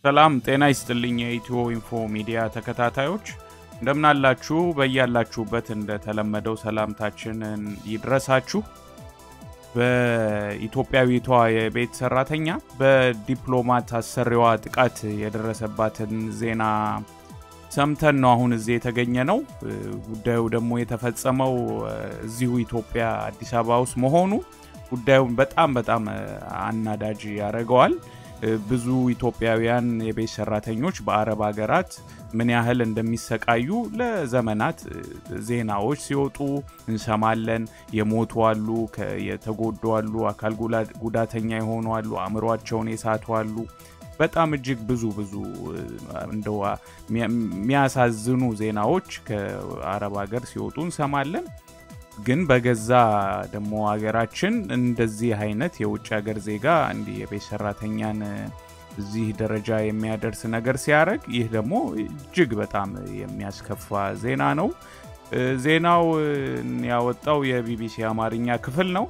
ሰላም ጤና ይስጥልኝ። የኢትዮ ኢንፎ ሚዲያ ተከታታዮች እንደምናላችሁ፣ በያላችሁበት እንደተለመደው ሰላምታችንን ይድረሳችሁ። በኢትዮጵያዊቷ የቤት ሰራተኛ በዲፕሎማት አሰሪዋ ጥቃት የደረሰባትን ዜና ሰምተን ነው አሁን እዚህ የተገኘ ነው። ጉዳዩ ደግሞ የተፈጸመው እዚሁ ኢትዮጵያ አዲስ አበባ ውስጥ መሆኑ ጉዳዩን በጣም በጣም አናዳጅ ያደርገዋል። ብዙ ኢትዮጵያውያን የቤት ሰራተኞች በአረብ ሀገራት ምን ያህል እንደሚሰቃዩ ለዘመናት ዜናዎች ሲወጡ እንሰማለን። የሞቱ አሉ፣ የተጎዱ አሉ፣ አካል ጉዳተኛ የሆኑ አሉ፣ አእምሯቸውን የሳቱ አሉ። በጣም እጅግ ብዙ ብዙ እንደው የሚያሳዝኑ ዜናዎች ከአረብ ሀገር ሲወጡ እንሰማለን። ግን በገዛ ደግሞ ሀገራችን እንደዚህ አይነት የውጭ ሀገር ዜጋ እንዲህ የቤት ሰራተኛን እዚህ ደረጃ የሚያደርስ ነገር ሲያደርግ ይህ ደግሞ እጅግ በጣም የሚያስከፋ ዜና ነው። ዜናው ያወጣው የቢቢሲ አማርኛ ክፍል ነው።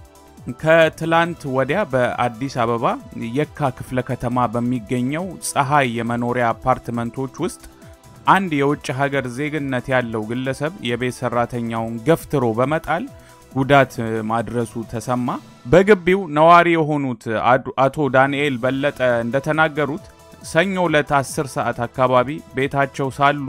ከትላንት ወዲያ በአዲስ አበባ የካ ክፍለ ከተማ በሚገኘው ፀሐይ የመኖሪያ አፓርትመንቶች ውስጥ አንድ የውጭ ሀገር ዜግነት ያለው ግለሰብ የቤት ሰራተኛውን ገፍትሮ በመጣል ጉዳት ማድረሱ ተሰማ። በግቢው ነዋሪ የሆኑት አቶ ዳንኤል በለጠ እንደተናገሩት ሰኞ ዕለት 10 ሰዓት አካባቢ ቤታቸው ሳሉ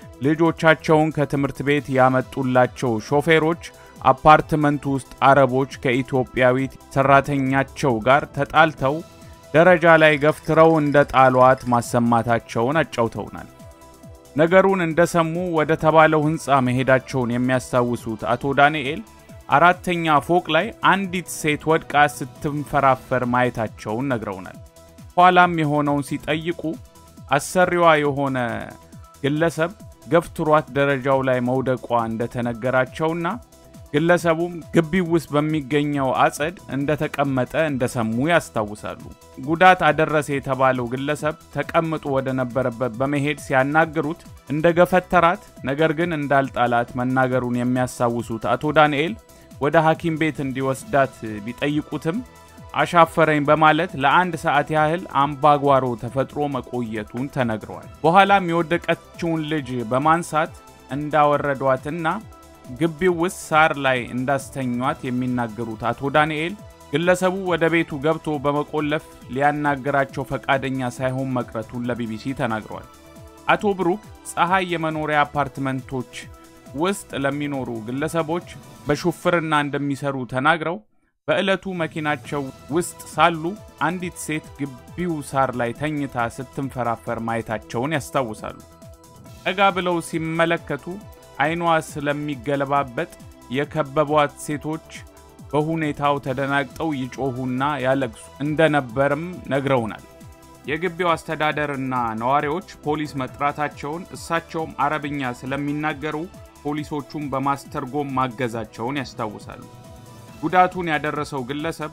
ልጆቻቸውን ከትምህርት ቤት ያመጡላቸው ሾፌሮች አፓርትመንቱ ውስጥ አረቦች ከኢትዮጵያዊት ሰራተኛቸው ጋር ተጣልተው ደረጃ ላይ ገፍትረው እንደ ጣሏት ማሰማታቸውን አጫውተውናል። ነገሩን እንደሰሙ ወደ ተባለው ሕንፃ መሄዳቸውን የሚያስታውሱት አቶ ዳንኤል አራተኛ ፎቅ ላይ አንዲት ሴት ወድቃ ስትንፈራፈር ማየታቸውን ነግረውናል። ኋላም የሆነውን ሲጠይቁ አሰሪዋ የሆነ ግለሰብ ገፍትሯት ደረጃው ላይ መውደቋ እንደተነገራቸውና ግለሰቡም ግቢው ውስጥ በሚገኘው አጸድ እንደተቀመጠ እንደሰሙ ያስታውሳሉ። ጉዳት አደረሰ የተባለው ግለሰብ ተቀምጦ ወደ ነበረበት በመሄድ ሲያናግሩት እንደ ገፈተራት ነገር ግን እንዳልጣላት መናገሩን የሚያስታውሱት አቶ ዳንኤል ወደ ሐኪም ቤት እንዲወስዳት ቢጠይቁትም አሻፈረኝ በማለት ለአንድ ሰዓት ያህል አምባጓሮ ተፈጥሮ መቆየቱን ተነግረዋል። በኋላም የወደቀችውን ልጅ በማንሳት እንዳወረዷትና ግቢው ውስጥ ሳር ላይ እንዳስተኟት የሚናገሩት አቶ ዳንኤል ግለሰቡ ወደ ቤቱ ገብቶ በመቆለፍ ሊያናገራቸው ፈቃደኛ ሳይሆን መቅረቱን ለቢቢሲ ተናግረዋል። አቶ ብሩክ ፀሐይ የመኖሪያ አፓርትመንቶች ውስጥ ለሚኖሩ ግለሰቦች በሹፍርና እንደሚሰሩ ተናግረው በዕለቱ መኪናቸው ውስጥ ሳሉ አንዲት ሴት ግቢው ሳር ላይ ተኝታ ስትንፈራፈር ማየታቸውን ያስታውሳሉ። ጠጋ ብለው ሲመለከቱ አይኗ ስለሚገለባበጥ የከበቧት ሴቶች በሁኔታው ተደናግጠው ይጮሁና ያለቅሱ እንደነበርም ነግረውናል። የግቢው አስተዳደርና ነዋሪዎች ፖሊስ መጥራታቸውን እሳቸውም አረብኛ ስለሚናገሩ ፖሊሶቹን በማስተርጎም ማገዛቸውን ያስታውሳሉ። ጉዳቱን ያደረሰው ግለሰብ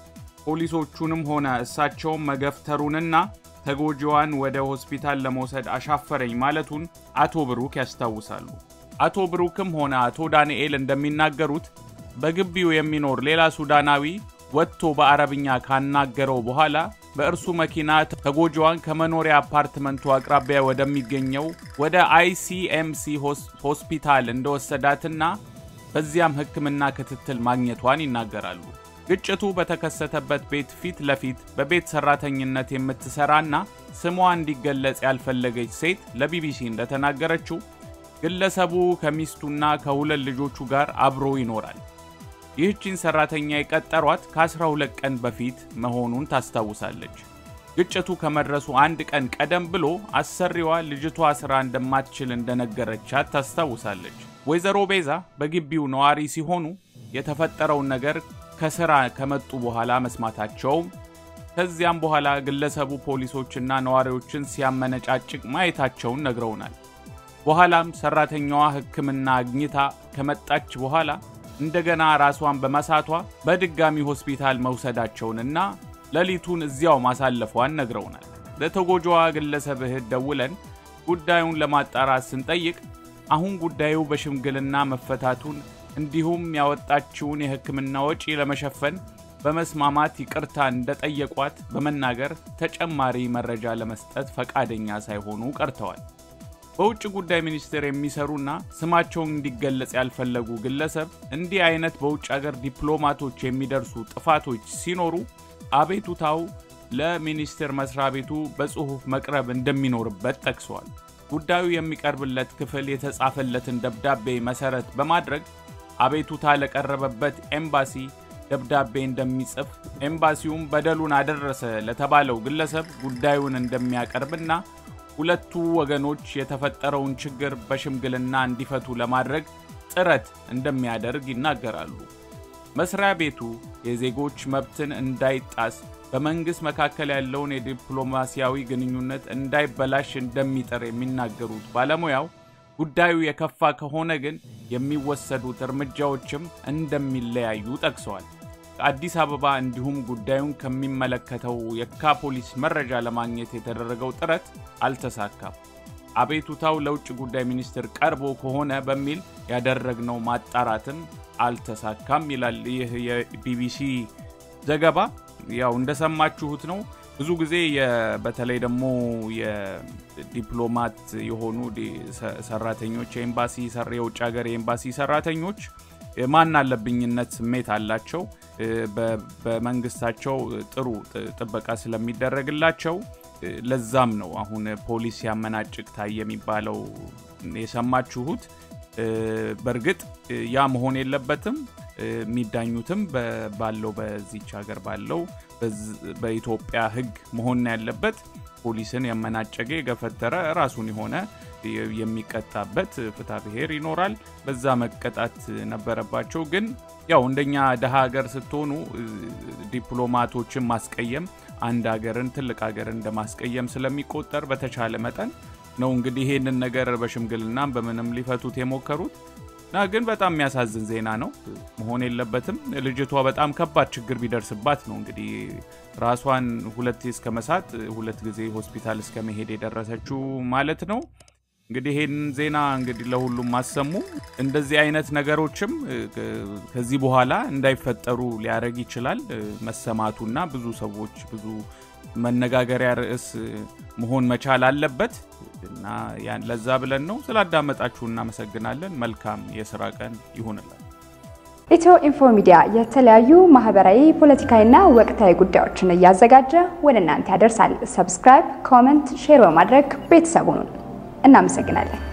ፖሊሶቹንም ሆነ እሳቸውን መገፍተሩንና ተጎጂዋን ወደ ሆስፒታል ለመውሰድ አሻፈረኝ ማለቱን አቶ ብሩክ ያስታውሳሉ። አቶ ብሩክም ሆነ አቶ ዳንኤል እንደሚናገሩት በግቢው የሚኖር ሌላ ሱዳናዊ ወጥቶ በአረብኛ ካናገረው በኋላ በእርሱ መኪና ተጎጂዋን ከመኖሪያ አፓርትመንቱ አቅራቢያ ወደሚገኘው ወደ አይሲኤምሲ ሆስፒታል እንደወሰዳትና በዚያም ሕክምና ክትትል ማግኘቷን ይናገራሉ። ግጭቱ በተከሰተበት ቤት ፊት ለፊት በቤት ሰራተኝነት የምትሰራና ስሟ እንዲገለጽ ያልፈለገች ሴት ለቢቢሲ እንደተናገረችው ግለሰቡ ከሚስቱና ከሁለት ልጆቹ ጋር አብሮ ይኖራል። ይህቺን ሰራተኛ የቀጠሯት ከ12 ቀን በፊት መሆኑን ታስታውሳለች። ግጭቱ ከመድረሱ አንድ ቀን ቀደም ብሎ አሰሪዋ ልጅቷ ስራ እንደማትችል እንደነገረቻት ታስታውሳለች። ወይዘሮ ቤዛ በግቢው ነዋሪ ሲሆኑ የተፈጠረውን ነገር ከስራ ከመጡ በኋላ መስማታቸውም ከዚያም በኋላ ግለሰቡ ፖሊሶችና ነዋሪዎችን ሲያመነጫጭቅ ማየታቸውን ነግረውናል። በኋላም ሰራተኛዋ ሕክምና አግኝታ ከመጣች በኋላ እንደገና ራሷን በመሳቷ በድጋሚ ሆስፒታል መውሰዳቸውንና ሌሊቱን እዚያው ማሳለፏን ነግረውናል። ለተጎጂዋ ግለሰብ እህት ደውለን ጉዳዩን ለማጣራት ስንጠይቅ አሁን ጉዳዩ በሽምግልና መፈታቱን እንዲሁም ያወጣችውን የሕክምና ወጪ ለመሸፈን በመስማማት ይቅርታ እንደጠየቋት በመናገር ተጨማሪ መረጃ ለመስጠት ፈቃደኛ ሳይሆኑ ቀርተዋል። በውጭ ጉዳይ ሚኒስቴር የሚሰሩና ስማቸውን እንዲገለጽ ያልፈለጉ ግለሰብ እንዲህ አይነት በውጭ አገር ዲፕሎማቶች የሚደርሱ ጥፋቶች ሲኖሩ አቤቱታው ለሚኒስቴር መስሪያ ቤቱ በጽሑፍ መቅረብ እንደሚኖርበት ጠቅሰዋል። ጉዳዩ የሚቀርብለት ክፍል የተጻፈለትን ደብዳቤ መሰረት በማድረግ አቤቱታ ለቀረበበት ኤምባሲ ደብዳቤ እንደሚጽፍ ኤምባሲውም በደሉን አደረሰ ለተባለው ግለሰብ ጉዳዩን እንደሚያቀርብና ሁለቱ ወገኖች የተፈጠረውን ችግር በሽምግልና እንዲፈቱ ለማድረግ ጥረት እንደሚያደርግ ይናገራሉ። መስሪያ ቤቱ የዜጎች መብትን እንዳይጣስ በመንግሥት መካከል ያለውን የዲፕሎማሲያዊ ግንኙነት እንዳይበላሽ እንደሚጥር የሚናገሩት ባለሙያው ጉዳዩ የከፋ ከሆነ ግን የሚወሰዱት እርምጃዎችም እንደሚለያዩ ጠቅሰዋል። ከአዲስ አበባ እንዲሁም ጉዳዩን ከሚመለከተው የካ ፖሊስ መረጃ ለማግኘት የተደረገው ጥረት አልተሳካም። አቤቱታው ለውጭ ጉዳይ ሚኒስትር ቀርቦ ከሆነ በሚል ያደረግነው ማጣራትም አልተሳካም ይላል ይህ የቢቢሲ ዘገባ። ያው እንደሰማችሁት ነው። ብዙ ጊዜ በተለይ ደግሞ የዲፕሎማት የሆኑ ሰራተኞች የኤምባሲ የውጭ ሀገር የኤምባሲ ሰራተኞች ማን አለብኝነት ስሜት አላቸው። በመንግስታቸው ጥሩ ጥበቃ ስለሚደረግላቸው ለዛም ነው አሁን ፖሊስ ያመናጭቅ ታየ የሚባለው የሰማችሁት። በእርግጥ ያ መሆን የለበትም። የሚዳኙትም ባለው በዚች ሀገር ባለው በኢትዮጵያ ሕግ መሆን ያለበት ፖሊስን ያመናጨገ የገፈተረ ራሱን የሆነ የሚቀጣበት ፍትሐ ብሔር ይኖራል። በዛ መቀጣት ነበረባቸው። ግን ያው እንደኛ ደሃ ሀገር ስትሆኑ ዲፕሎማቶችን ማስቀየም አንድ ሀገርን ትልቅ ሀገርን እንደማስቀየም ስለሚቆጠር በተቻለ መጠን ነው እንግዲህ ይሄንን ነገር በሽምግልናም በምንም ሊፈቱት የሞከሩት እና ግን በጣም የሚያሳዝን ዜና ነው። መሆን የለበትም። ልጅቷ በጣም ከባድ ችግር ቢደርስባት ነው እንግዲህ ራሷን ሁለት እስከ መሳት ሁለት ጊዜ ሆስፒታል እስከ መሄድ የደረሰችው ማለት ነው። እንግዲህ ይህን ዜና እንግዲህ ለሁሉም ማሰሙ እንደዚህ አይነት ነገሮችም ከዚህ በኋላ እንዳይፈጠሩ ሊያደርግ ይችላል መሰማቱና ብዙ ሰዎች ብዙ መነጋገሪያ ርዕስ መሆን መቻል አለበት እና ለዛ ብለን ነው። ስላዳመጣችሁ እናመሰግናለን። መልካም የስራ ቀን ይሁንላል። ኢትዮ ኢንፎ ሚዲያ የተለያዩ ማህበራዊ፣ ፖለቲካዊና ወቅታዊ ጉዳዮችን እያዘጋጀ ወደ እናንተ ያደርሳል። ሰብስክራይብ፣ ኮመንት፣ ሼር በማድረግ ቤተሰቡን እናመሰግናለን።